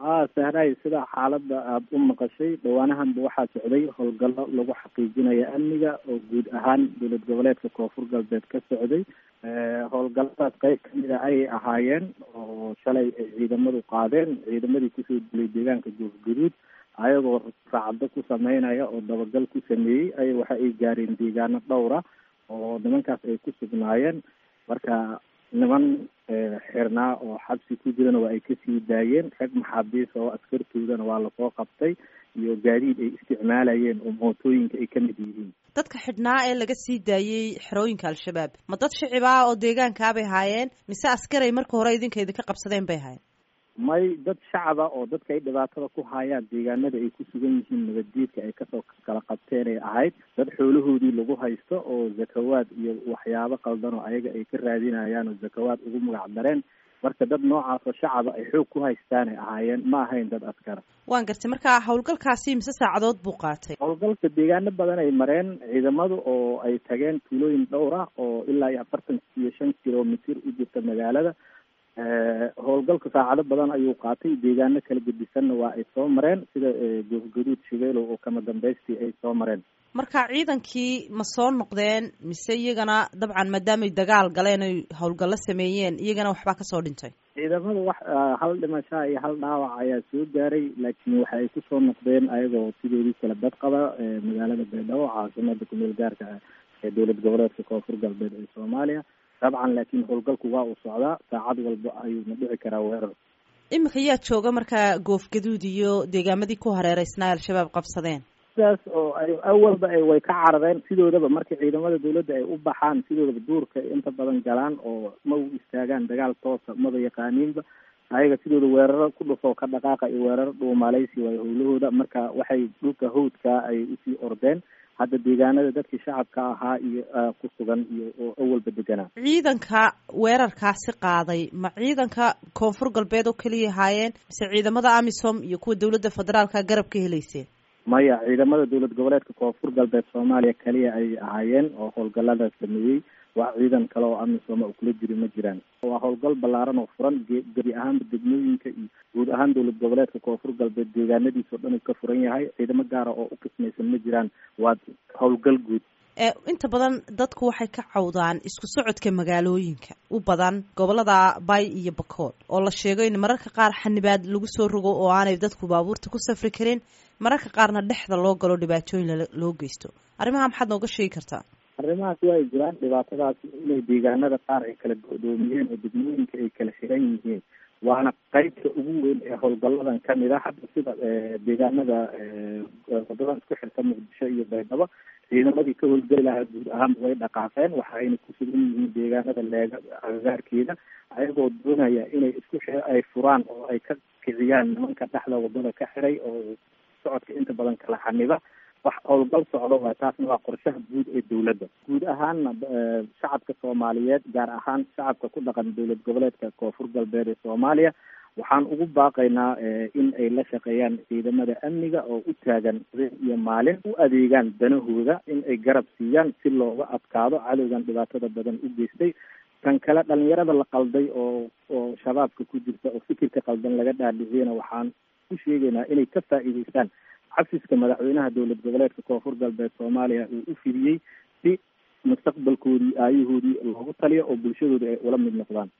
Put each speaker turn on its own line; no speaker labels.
ha sahray sida xaaladda aada u maqashay dhawaanahanba waxaa socday howlgallo lagu xaqiijinaya amniga oo guud ahaan dowlad goboleedka koonfur galbeed ka socday howlgalladaas qeyb kamid a ayay ahaayeen oo shalay ay ciidamadu qaadeen ciidamadii kusoo dilay deegaanka goofgaduud ayagoo raacdo ku sameynaya oo dabagal ku sameeyey ay waxa ay gaareen deegaano dhowra oo nimankaas ay ku sugnaayeen marka niman xirnaa oo xabsi ku jirana waa ay kasii daayeen rag maxaabiis oo askartoodana waa lasoo qabtay iyo gaadiid ay isticmaalayeen oo mootooyinka ay kamid yihiin
dadka xidhnaa ee laga sii daayey xerooyinka al-shabaab ma dad shicib ah oo deegaankaabay haayeen mise askaray marka hore idinka idinka qabsadeen bay haayeen
may dad shacaba oo dadka ay dhibaatada ku hayaan deegaanada ay ku sugan yihiin nabaddiidka ay kasoo kala qabteen ay ahayd dad xoolahoodii lagu haysto oo zakawaad iyo waxyaabo qaldan oo ayaga ay ka raadinayaan oo zakawaad ugu magac dareen marka dad noocaas oo shacaba ay xoog ku haystaanay ahaayeen ma ahayn dad askara
waan gartay marka howlgalkaasi mise saacadood buu qaatay
howlgalka deegaano badan ay mareen ciidamadu oo ay tageen tuulooyin dhowr ah oo ilaa iyo afartan iyo shan kilomitr u jirta magaalada howlgalka saacado badan ayuu qaatay deegaano kala gedisanna waa ay soo mareen sida goofgaduud shibeelow oo kama dambaystii ay soo mareen
marka ciidankii ma soo noqdeen mise iyagana dabcan maadaamay dagaal galeen oy howlgallo sameeyeen iyagana waxbaa kasoo dhintay
ciidamada wax hal dhimashaa iyo hal dhaawac ayaa soo gaaray laakiin waxa ay kusoo noqdeen ayagoo sidoodii kala dad qaba magaalada baydhabo caasimada kumeel gaarka ee dowlad goboleedka koonfur galbeed ee soomaaliya dabcan laakiin howlgalku waa uu socdaa saacad walba ayuuna dhici karaa weerar
iminka yaa jooga markaa goofgaduud iyo deegaamadii ku hareereysnaa al-shabaab qabsadeen
sidaas oo ay awalba ay way ka carareen sidoodaba markii ciidamada dawladda ay u baxaan sidoodaba duurka inta badan galaan oo ma u istaagaan dagaal toosa maba yaqaaniinba ayaga sidooda weeraro ku dhufoo ka dhaqaaqa iyo weeraro dhuumaleysi waayo howlahooda marka waxay dhulka hawdka ay usii ordeen hadda deegaanada dadkii shacabka ahaa iyo ku sugan iyo oo awalba deganaa
ciidanka weerarkaasi qaaday ma ciidanka koonfur galbeed oo keliya haayeen mise ciidamada amisom iyo kuwa dowladda federaalka garab ka helayseen
maya ciidamada dowlad goboleedka koonfur galbeed soomaaliya kaliya ay ahaayeen oo howlgallada sameeyey wax ciidan kale oo amisom oo kula jiri ma jiraan waa howlgal ballaaran oo furan gebi ahaanba degmooyinka iyo guud ahaan dowlad goboleedka koonfur galbeed deegaanadiisa o dhan uu ka furan yahay ciidamo gaara oo u qismaysan ma jiraan waa howlgal guud
inta badan dadku waxay ka cawdaan isku socodka magaalooyinka u badan gobolada bay iyo bakool oo la sheego in mararka qaar xanibaad lagu soo rogo oo aanay dadku baabuurta ku safri karin mararka qaarna dhexda loo galo dhibaatooyin loo geysto arrimaha maxaad nooga sheegi kartaa
arrimahaas waa ay jiraan dhibaatadaas inay deegaanada qaar ay kala godoomiyeen oo degmooyinka ay kala xiran yihiin waana qeybta ugu weyn ee howlgalladan kamid a hadda sida deegaanada wadadan isku xirta muqdisho iyo baydhabo ciidamadii ka howlgeli lahaa guud ahaanba way dhaqaaqeen waxa ayna ku sugan yihiin deegaanada leega agagaarkeeda ayagoo doonaya inay isku x ay furaan oo ay ka kiciyaan nimanka dhexda wadada ka xiray oo socodka inta badan kala xaniba wax howlgal socdo waa taasna waa qorshaha guud ee dowladda guud ahaanna shacabka soomaaliyeed gaar ahaan shacabka ku dhaqan dowlad goboleedka koonfur galbeed ee soomaaliya waxaan ugu baaqaynaa in ay la shaqeeyaan ciidamada amniga oo u taagan habeen iyo maalin u adeegaan danahooda in ay garab siiyaan si looga adkaado cadowgan dhibaatada badan u geystay kan kale dhalinyarada la qalday oo oo shabaabka ku jirta oo fikirka qaldan laga dhaadhiciyana waxaan ku sheegaynaa inay ka faa'iideystaan xafiska madaxweynaha dowlad goboleedka koonfur galbeed soomaaliya uu u fidiyey si mustaqbalkoodii aayahoodii loogu taliyo oo bulshadooda ay ula mid noqdaan